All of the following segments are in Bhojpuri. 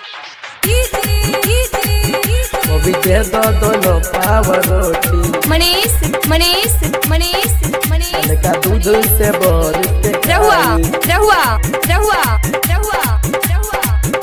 बबी दे दो दोनों पाव रोटी मनीष मनीष मनीष मनीष तनिका दूध से बोर के रहुआ खाई। रहुआ रहुआ रहुआ रहुआ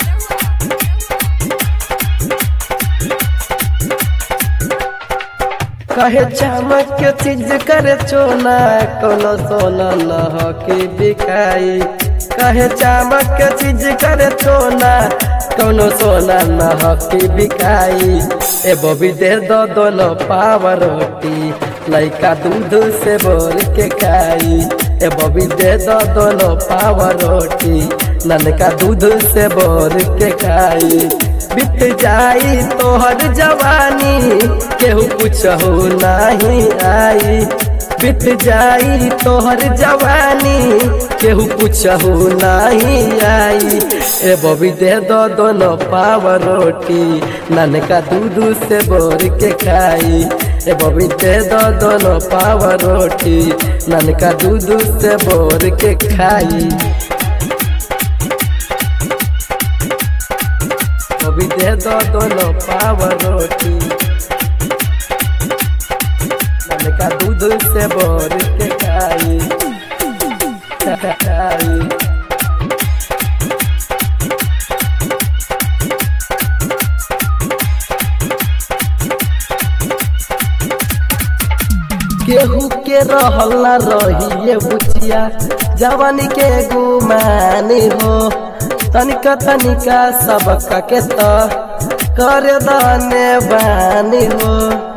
कहे चमक के चीज करे चोना कोनो सोना न हो कि बिकाई कहे चमक के चीज करे चोना कोनो सोना न हो कि बिकाई ए बबी दे दो दोनों पाव रोटी लइका दूध से बोर के खाई ए बबी दे दो दोनों पाव रोटी ननका दूध से बोर के खाई बीत जाई तोहर जवानी केहू पूछहु नहीं आई बीत जाई तोहर जवानी केहू पूछहु नहीं आई ए बबी दे दो दोनों पाव रोटी ननका दूध से बोर के खाई ए बबी दे दो दोनों पाव रोटी ननका दूध से बोर के खाई अभी दे दो दोनों पाव रोटी का दूध से बोर के खाई खाई केहू के रहल ना रही बुचिया जवानी के गुमानी हो तनिका तनिका सबका के तो कर दाने बानी हो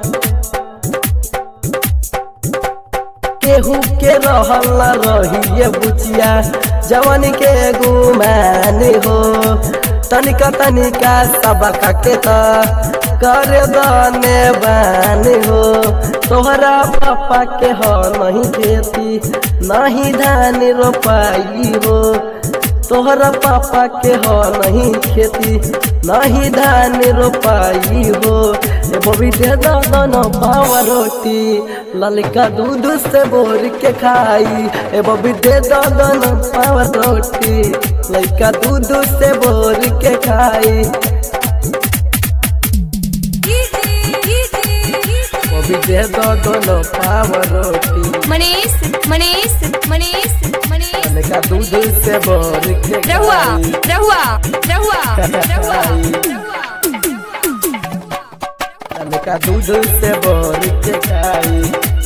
केहू के रहल ना रही बुचिया जवानी के गुमानी हो तनिका तनिका सबका के तो कर दाने बानी हो तोहरा पापा के हो नहीं खेती नहीं धान रोपाई हो तोहरा पापा के हो नहीं खेती नहीं धान रोपाई हो ए बबी दे दो दोनों पाव रोटी ललका दूध से बोर के खाई ए बबी दे दो दोनों पाव रोटी ललका दूध से बोर के खाई बबी दे दो दोनों पाव रोटी मनीष मनीष मनीष मनीष ललका दूध से बोर के रहुआ खाई रहुआ रहुआ रहुआ रहुआ का दूध से बोर के खाई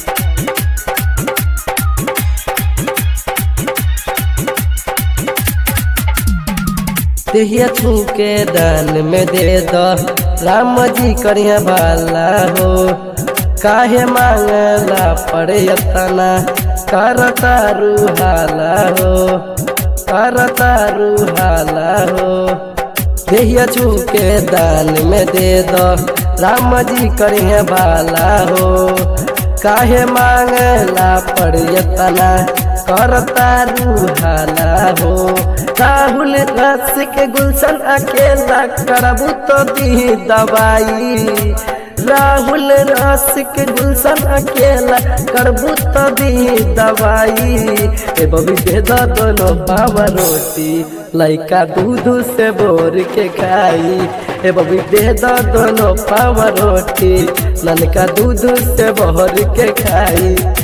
देहिया छू के दान में दे दो राम जी करिया भाला हो काहे मांगला पड़े यतना कर तारू हाला हो कर तारू हाला हो देहिया छू के दान में दे दो राम जी करिए भाला हो काहे मांगला पड़ियतना करता रूहाला हो राहुल रस के गुलशन अकेला करबू तो दी दवाई राहुल रस के गुलशन अकेला करबू तो दी दवाई ए बबी दे दो दोनों पाव रोटी लइका दूध से बोर के खाई ए बबी दे दो दोनों पाव रोटी ललका दूध से बोर के खाई